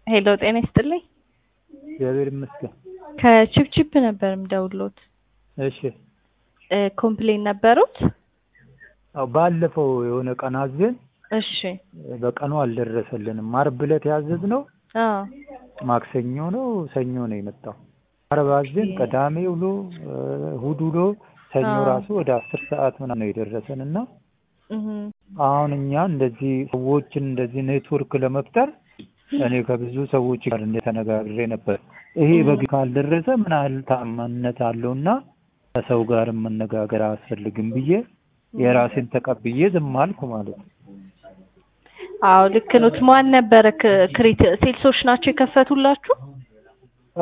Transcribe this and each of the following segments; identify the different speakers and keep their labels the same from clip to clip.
Speaker 1: ሄሎ ጤና ይስጥልኝ።
Speaker 2: እግዚአብሔር ይመስገን።
Speaker 1: ከቺፕቺፕ ነበር የምደውልዎት።
Speaker 2: እሺ
Speaker 1: እ ኮምፕሌን ነበሩት?
Speaker 2: አዎ ባለፈው የሆነ ቀን አዘን
Speaker 1: እሺ
Speaker 2: በቀኑ አልደረሰልንም። ዓርብ ዕለት ያዘዝነው
Speaker 1: አዎ
Speaker 2: ማክሰኞ ነው ሰኞ ነው የመጣው። ዓርብ አዘን ቅዳሜ ውሎ እ እሑድ ውሎ ሰኞ
Speaker 1: አዎ።
Speaker 2: ራሱ ወደ አስር ሰዓት ምናምን ነው የደረሰን እና
Speaker 1: እህ
Speaker 2: አሁን እኛ እንደዚህ ሰዎችን እንደዚህ ኔትወርክ ለመፍጠር እኔ ከብዙ ሰዎች ጋር እንደተነጋግሬ ነበር። ይሄ በግ ካልደረሰ ምን ያህል ታማኝነት አለውና ከሰው ጋርም መነጋገር አያስፈልግም ብዬ የራሴን ተቀብዬ ዝም አልኩ ማለት ነው።
Speaker 1: አዎ ልክ ኖት። ማን ነበረ ክ- ክሬት ሴልሶች ናቸው የከፈቱላችሁ?
Speaker 2: እ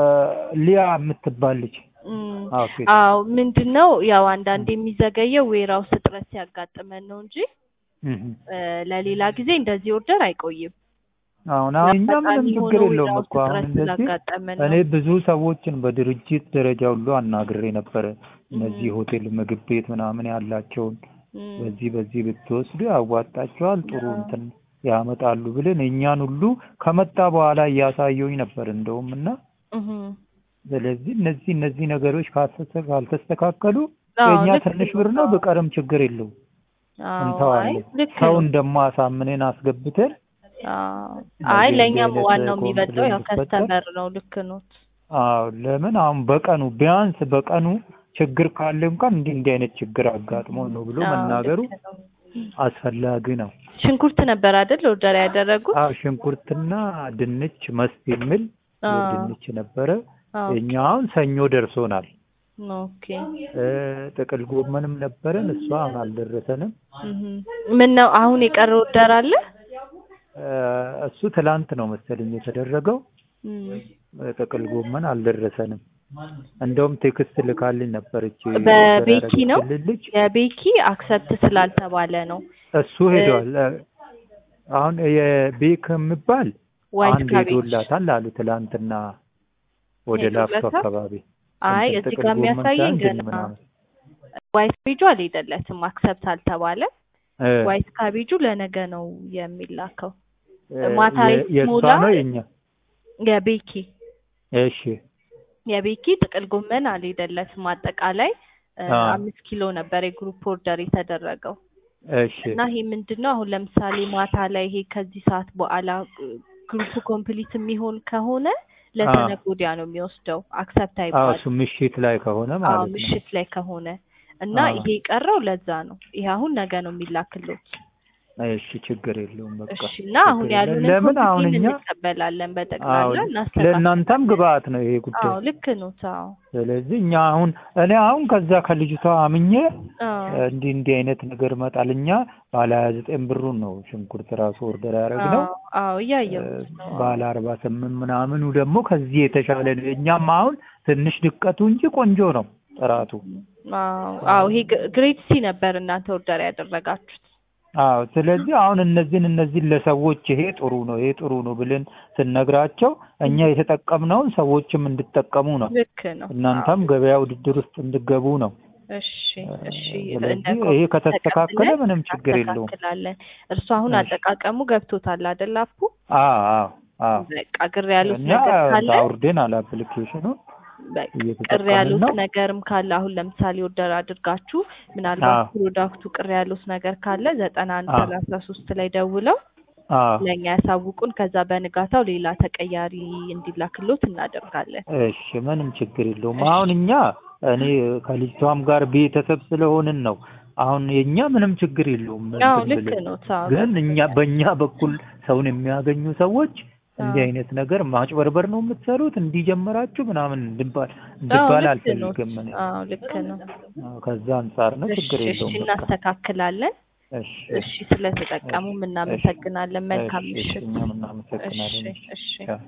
Speaker 2: ሊያ የምትባል ልጅ
Speaker 1: እም፣
Speaker 2: አዎ ሴት
Speaker 1: አዎ ምንድን ነው ያው አንዳንድ የሚዘገየው ዌራውስ እጥረት ሲያጋጥመን ነው እንጂ
Speaker 2: እህ
Speaker 1: እ ለሌላ ጊዜ እንደዚህ ኦርደር አይቆይም።
Speaker 2: አሁን አሁን እኛ ምንም
Speaker 1: አጋጣሚ
Speaker 2: ችግር
Speaker 1: ሆኖ
Speaker 2: የለውም
Speaker 1: ዌራውስ
Speaker 2: እኮ አሁን
Speaker 1: እጥረት
Speaker 2: እንደዚህ
Speaker 1: ስላጋጠመን
Speaker 2: እኔ
Speaker 1: ነው።
Speaker 2: ብዙ ሰዎችን በድርጅት ደረጃ ሁሉ አናግሬ ነበረ። እነዚህ ሆቴል ምግብ ቤት ምናምን ያላቸውን
Speaker 1: እም፣
Speaker 2: በዚህ በዚህ ብትወስዱ ያዋጣቸዋል፣ ጥሩ እንትን ያመጣሉ ብለን እኛን ሁሉ ከመጣ በኋላ እያሳየውኝ ነበር እንደውም እና
Speaker 1: እህ
Speaker 2: ስለዚህ እነዚህ እነዚህ ነገሮች ካልተስተካ- ካልተስተካከሉ
Speaker 1: አዎ
Speaker 2: የእኛ
Speaker 1: ልክ
Speaker 2: ትንሽ
Speaker 1: ነው።
Speaker 2: ብር ነው ብቀርም ችግር የለውም
Speaker 1: አዎ አይ
Speaker 2: እንተዋለን።
Speaker 1: ልክ ነው።
Speaker 2: ሰውን ደግሞ አሳምነን አስገብተን
Speaker 1: አዎ አይ
Speaker 2: እንደዚህ እንዲህ
Speaker 1: ለእኛም
Speaker 2: አይነት
Speaker 1: ዋናው የሚበልጠው ያው
Speaker 2: ኮምፕሌንት ሲፈጠር
Speaker 1: ከስተመር ነው። ልክ ኖት።
Speaker 2: አዎ ለምን አሁን በቀኑ ቢያንስ በቀኑ ችግር ካለ እንኳን እንዲህ እንዲህ አይነት ችግር አጋጥሞ ነው ብሎ
Speaker 1: አዎ
Speaker 2: መናገሩ
Speaker 1: ልክ ነው።
Speaker 2: አስፈላጊ ነው።
Speaker 1: ሽንኩርት ነበር አይደል ኦርደር ያደረጉት?
Speaker 2: አዎ ሽንኩርትና ድንች መስት የሚል
Speaker 1: አዎ
Speaker 2: ድንች ነበረ።
Speaker 1: አዎ
Speaker 2: እኛ አሁን ሰኞ ደርሶናል።
Speaker 1: ኦኬ።
Speaker 2: እ ጥቅል ጎመንም ነበረን፣ እሷ አሁን አልደረሰንም።
Speaker 1: እህ ምን ነው አሁን የቀረ ኦርደር አለ?
Speaker 2: እ እሱ ትላንት ነው መሰለኝ የተደረገው።
Speaker 1: እም፣
Speaker 2: እ ጥቅል ጎመን አልደረሰንም። እንደውም ቴክስት ልካልኝ ነበረች
Speaker 1: በቤኪ ነው
Speaker 2: ያደረገችልን ልጅ።
Speaker 1: የቤኪ አክሰፕት ስላልተባለ ነው።
Speaker 2: እሱ ሄዷል። እ አሁን የቤክ የሚባል
Speaker 1: ዋይት
Speaker 2: አንድ
Speaker 1: ካቤጅ
Speaker 2: ሄዶላታል አሉ ትላንትና ወደ ላፍቶ
Speaker 1: ሄዶለታል?
Speaker 2: አካባቢ
Speaker 1: አይ
Speaker 2: እንትን
Speaker 1: እዚህ
Speaker 2: ጥቅል
Speaker 1: ጋር
Speaker 2: ጎመን
Speaker 1: የሚያሳየኝ
Speaker 2: ሳይሆን ድን
Speaker 1: ገና
Speaker 2: ምናምን
Speaker 1: ዋይት ካቤጁ አልሄደለትም፣ አክሰፕት አልተባለ።
Speaker 2: እ
Speaker 1: ዋይት ካቤጁ ለነገ ነው የሚላከው።
Speaker 2: እ
Speaker 1: ማታ
Speaker 2: የ- የእሷ
Speaker 1: ሞላ
Speaker 2: ነው የኛ።
Speaker 1: የቤኪ
Speaker 2: እሺ
Speaker 1: የቤኪ ጥቅል ጎመን አልሄደለትም። አጠቃላይ እ
Speaker 2: አ
Speaker 1: አምስት ኪሎ ነበር የግሩፕ ኦርደር የተደረገው
Speaker 2: እሺ
Speaker 1: እና ይሄ ምንድን ነው አሁን ለምሳሌ ማታ ላይ ይሄ ከዚህ ሰዓት በኋላ ግሩፕ ኮምፕሊት የሚሆን ከሆነ
Speaker 2: አ
Speaker 1: ለተነገ ወዲያ ነው የሚወስደው። አክሰፕት
Speaker 2: አዎ
Speaker 1: አይባልም።
Speaker 2: እሱ ምሽት ላይ ከሆነ
Speaker 1: አዎ
Speaker 2: ማለት ነው።
Speaker 1: ምሽት ላይ ከሆነ እና
Speaker 2: አ
Speaker 1: ይሄ የቀረው ለዛ ነው። ይሄ አሁን ነገ ነው የሚላክሎት።
Speaker 2: እሺ ችግር የለውም በቃ
Speaker 1: እሺ እና አሁን
Speaker 2: ችግር የለም።
Speaker 1: ያሉንን
Speaker 2: ለምን አሁን
Speaker 1: ኮምፕሌን
Speaker 2: እኛ
Speaker 1: እንቀበላለን
Speaker 2: አዎ
Speaker 1: በጠቅላላ እናስተካክላለን።
Speaker 2: ለእናንተም ግብአት ነው ይሄ ጉዳይ።
Speaker 1: አዎ ልክ ነው። አዎ
Speaker 2: ስለዚህ እኛ አሁን እኔ አሁን ከዛ ከልጅቷ አምኜ
Speaker 1: አዎ
Speaker 2: እንዲህ እንዲህ አይነት ነገር መጣል እኛ ባለ ሀያ ዘጠኝ ብሩን ነው ሽንኩርት ራሱ ኦርደር ያደረግነው
Speaker 1: አዎ አዎ እያየሁት ነው።
Speaker 2: ባለ አርባ ስምንት ምናምኑ ደግሞ ከዚህ የተሻለ ነው። እኛም አሁን ትንሽ ድቀቱ እንጂ ቆንጆ ነው ጥራቱ።
Speaker 1: አዎ አዎ ይሄ ግ- ግሬድ ሲ ነበር እናንተ ኦርደር ያደረጋችሁት።
Speaker 2: አዎ ስለዚህ አሁን እነዚህን እነዚህን ለሰዎች ይሄ ጥሩ ነው ይሄ ጥሩ ነው ብለን ስንነግራቸው እኛ የተጠቀምነውን ሰዎችም እንዲጠቀሙ ነው።
Speaker 1: ልክ ነው። አዎ
Speaker 2: እናንተም ገበያ ውድድር ውስጥ እንድገቡ ነው።
Speaker 1: እሺ እሺ እንደ
Speaker 2: ስለዚህ ይሄ
Speaker 1: ኮምፕሌን
Speaker 2: ከተስተካከለ
Speaker 1: ተቀብለን
Speaker 2: ምንም ችግር የለውም።
Speaker 1: እናስተካክላለን። እርሱ አሁን
Speaker 2: እሺ
Speaker 1: አጠቃቀሙ ገብቶታል አይደል? አፑ
Speaker 2: አዎ አዎ አዎ
Speaker 1: በቃ ግር ያሉት
Speaker 2: እኛ
Speaker 1: ነገር ካለ
Speaker 2: አውርደናል አፕሊኬሽኑን
Speaker 1: በቃ ቅር
Speaker 2: እየተጠቀምን
Speaker 1: ያሉት
Speaker 2: ነው።
Speaker 1: ነገርም ካለ አሁን ለምሳሌ ኦርደር አድርጋችሁ ምናልባት
Speaker 2: አዎ
Speaker 1: ፕሮዳክቱ ቅር ያሉት ነገር ካለ ዘጠና አንድ
Speaker 2: አዎ
Speaker 1: ሰላሳ ሶስት ላይ ደውለው
Speaker 2: አዎ
Speaker 1: ለእኛ ያሳውቁን። ከዛ በንጋታው ሌላ ተቀያሪ እንዲላክሎት እናደርጋለን።
Speaker 2: እሺ ምንም ችግር የለውም።
Speaker 1: እሺ
Speaker 2: አሁን እኛ እኔ ከልጅቷም ጋር ቤተሰብ ስለሆንን ነው። አሁን የእኛ ምንም ችግር የለውም
Speaker 1: አዎ
Speaker 2: እንትን
Speaker 1: ልክ
Speaker 2: ብለን
Speaker 1: ነው። ታው
Speaker 2: ግን እኛ በእኛ በኩል ሰውን የሚያገኙ ሰዎች እንዲህ
Speaker 1: አዎ
Speaker 2: አይነት ነገር ማጭበርበር ነው የምትሰሩት እንዲህ ጀመራችሁ ምናምን እንድባል
Speaker 1: አዎ
Speaker 2: እንድባል
Speaker 1: ልክ ነው።
Speaker 2: አልፈልግም እኔ።
Speaker 1: አዎ ልክ ነው።
Speaker 2: አዎ ከዛ አንጻር ነው
Speaker 1: እሺ
Speaker 2: ችግር
Speaker 1: እሺ
Speaker 2: የለውም በቃ።
Speaker 1: እናስተካክላለን።
Speaker 2: እሺ
Speaker 1: እሺ ስለተጠቀሙ
Speaker 2: እሺ እሺ
Speaker 1: እናመሰግናለን። መልካም
Speaker 2: እሺ እሺ
Speaker 1: ምሽት።
Speaker 2: እኛም
Speaker 1: እሺ
Speaker 2: እናመሰግናለን። እሺ
Speaker 1: እሺ
Speaker 2: ቻው።